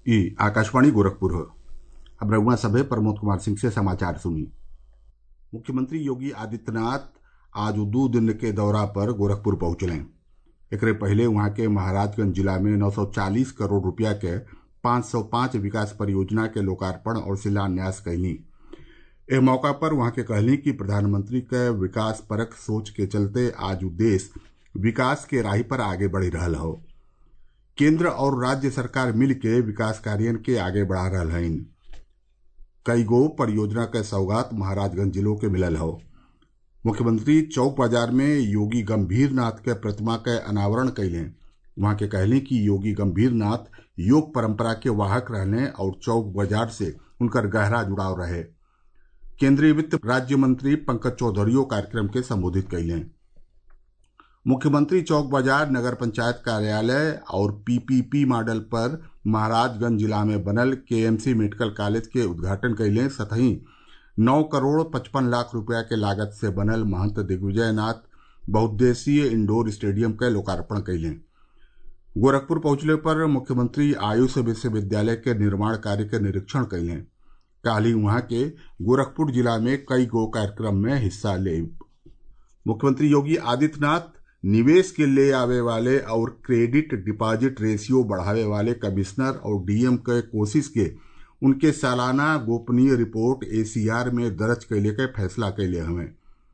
ई आकाशवाणी गोरखपुर अब रउआ सभे प्रमोद कुमार सिंह से समाचार सुनी मुख्यमंत्री योगी आदित्यनाथ आज दू दिन के दौरा पर गोरखपुर पहुंचले एकरे पहले वहां के महाराजगंज जिला में 940 करोड़ रुपया के 505 विकास परियोजना के लोकार्पण और शिलान्यास कैली एह मौका पर वहां के कहली कि प्रधानमंत्री के विकास परक सोच के चलते आज देश विकास के राही पर आगे बढ़ी रहल हो केंद्र और राज्य सरकार मिल के विकास कार्य के आगे बढ़ा रहल हइन कई गो परियोजना के सौगात महाराजगंज जिलों के मिलल हो मुख्यमंत्री चौक बाजार में योगी गंभीर नाथ के प्रतिमा के अनावरण कैले वहां के कहली कि योगी गंभीर नाथ योग परंपरा के वाहक रहने और चौक बाजार से उनकर गहरा जुड़ाव रहे केंद्रीय वित्त राज्य मंत्री पंकज चौधरियो कार्यक्रम के संबोधित कैले मुख्यमंत्री चौक बाजार नगर पंचायत कार्यालय और पीपीपी मॉडल पर महाराजगंज जिला में बनल केएमसी मेडिकल कॉलेज के उद्घाटन कैले सतही नौ करोड़ पचपन लाख रुपया के लागत से बनल महंत दिग्विजयनाथ बहुद्देशीय इंडोर स्टेडियम के लोकार्पण कैले गोरखपुर पहुंचले पर मुख्यमंत्री आयुष विश्वविद्यालय के निर्माण कार्य के निरीक्षण कैले काली वहां के गोरखपुर जिला में कई गो कार्यक्रम में हिस्सा ले मुख्यमंत्री योगी आदित्यनाथ निवेश के ले आवे वाले और क्रेडिट डिपॉजिट रेशियो बढ़ावे वाले कमिश्नर और डीएम के कोशिश के उनके सालाना गोपनीय रिपोर्ट एसीआर में दर्ज कैले के फैसला कैले हमें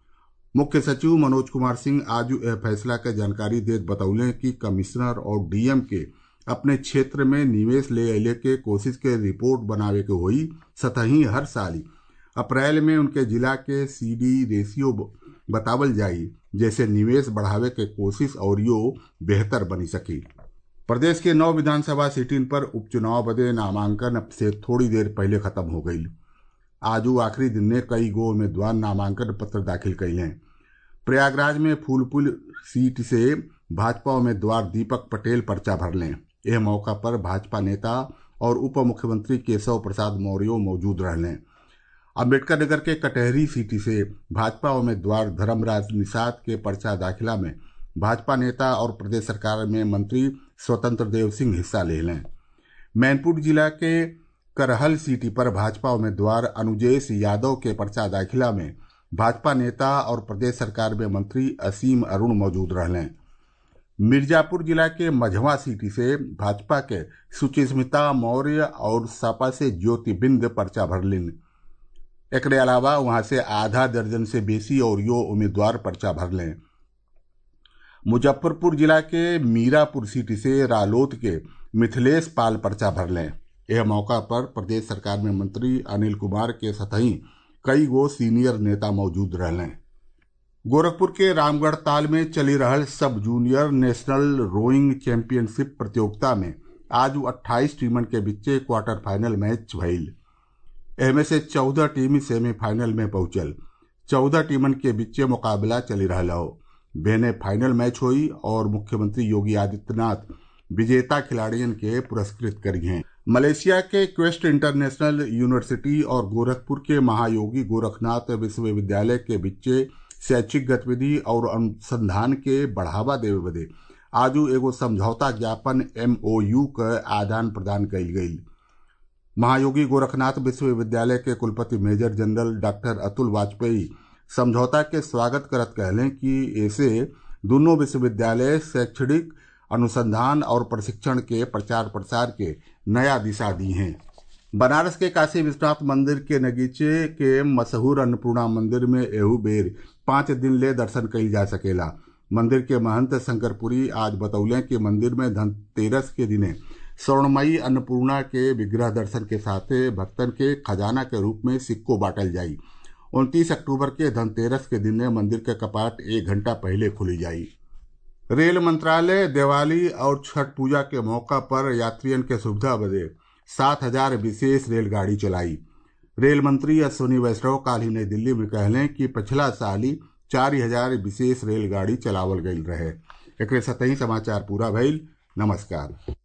मुख्य सचिव मनोज कुमार सिंह आज यह फैसला के जानकारी देत बतौले कि कमिश्नर और डीएम के अपने क्षेत्र में निवेश ले अले के कोशिश के रिपोर्ट बनावे के होई सतही हर साल अप्रैल में उनके जिला के सीडी रेशियो बतावल जाई जैसे निवेश बढ़ावे के कोशिश और यो बेहतर बनी सकी प्रदेश के नौ विधानसभा सीटिन पर उपचुनाव बदे नामांकन अब से थोड़ी देर पहले खत्म हो गई आज आखिरी दिन ने कई गो उम्मीदवार नामांकन पत्र दाखिल कैले प्रयागराज में फूलपुर सीट से भाजपा उम्मीदवार दीपक पटेल पर्चा भर लें यह मौका पर भाजपा नेता और उप मुख्यमंत्री केशव प्रसाद मौर्य मौजूद रहने अम्बेडकर नगर के कटहरी सीट से भाजपा उम्मीदवार धर्मराज निषाद के पर्चा दाखिला में भाजपा नेता और प्रदेश सरकार में मंत्री स्वतंत्र देव सिंह हिस्सा ले लें मैनपुर जिला के करहल सीटी पर भाजपा उम्मीदवार अनुजेश यादव के पर्चा दाखिला में भाजपा नेता और प्रदेश सरकार में मंत्री असीम अरुण मौजूद रहलें मिर्जापुर जिला के मझवा सीटी से भाजपा के सुचिस्मिता मौर्य और सपा से ज्योति बिंद पर्चा भरलिन एकरे अलावा वहां से आधा दर्जन से बेसी और यो उम्मीदवार पर्चा भर लें मुजफ्फरपुर जिला के मीरापुर सीट से रालोद के मिथिलेश पाल पर्चा भर लें यह मौका पर प्रदेश सरकार में मंत्री अनिल कुमार के सतही कई गो सीनियर नेता मौजूद रहलें गोरखपुर के रामगढ़ ताल में चली रहल सब जूनियर नेशनल रोइंग चैंपियनशिप प्रतियोगिता में आज अट्ठाईस टीमन के बीचे क्वार्टर फाइनल मैच भइल एहमे से चौदह टीम सेमीफाइनल में पहुंचल चौदह टीमन के बीचे मुकाबला चली रहा हो बेने फाइनल मैच हुई और मुख्यमंत्री योगी आदित्यनाथ विजेता खिलाड़ियन के पुरस्कृत करी हैं मलेशिया के क्वेस्ट इंटरनेशनल यूनिवर्सिटी और गोरखपुर के महायोगी गोरखनाथ विश्वविद्यालय के बीचे शैक्षिक गतिविधि और अनुसंधान के बढ़ावा देवे बदे आजू एगो समझौता ज्ञापन एमओयू का आदान प्रदान कईल गई महायोगी गोरखनाथ विश्वविद्यालय के कुलपति major general doctor Atul Vajpayee समझौता के स्वागत करत कहलें कि ऐसे दोनों विश्वविद्यालय शैक्षणिक अनुसंधान और प्रशिक्षण के प्रचार प्रसार के नया दिशा दी हैं बनारस के काशी विश्वनाथ मंदिर के नगीचे के मशहूर अन्नपूर्णा मंदिर में एहू बेर पांच दिन ले दर्शन कईल जा सकेला मंदिर के महंत शंकरपुरी आज बतौले कि मंदिर में धनतेरस के दिने स्वर्णमयी अन्नपूर्णा के विग्रह दर्शन के साथ भक्तन के खजाना के रूप में सिक्को बांटल जाई उनतीस अक्टूबर के धनतेरस के दिन मंदिर के कपाट एक घंटा पहले खुली जाई रेल मंत्रालय दिवाली और छठ पूजा के मौका पर यात्रियन के सुविधा बदे सात हजार विशेष रेलगाड़ी चलाई रेल मंत्री अश्विनी वैष्णव काल ही नई दिल्ली में कहलें कि पिछला साल ही चार हजार विशेष रेलगाड़ी चलावल गई रहे एक सतही समाचार पूरा भइल नमस्कार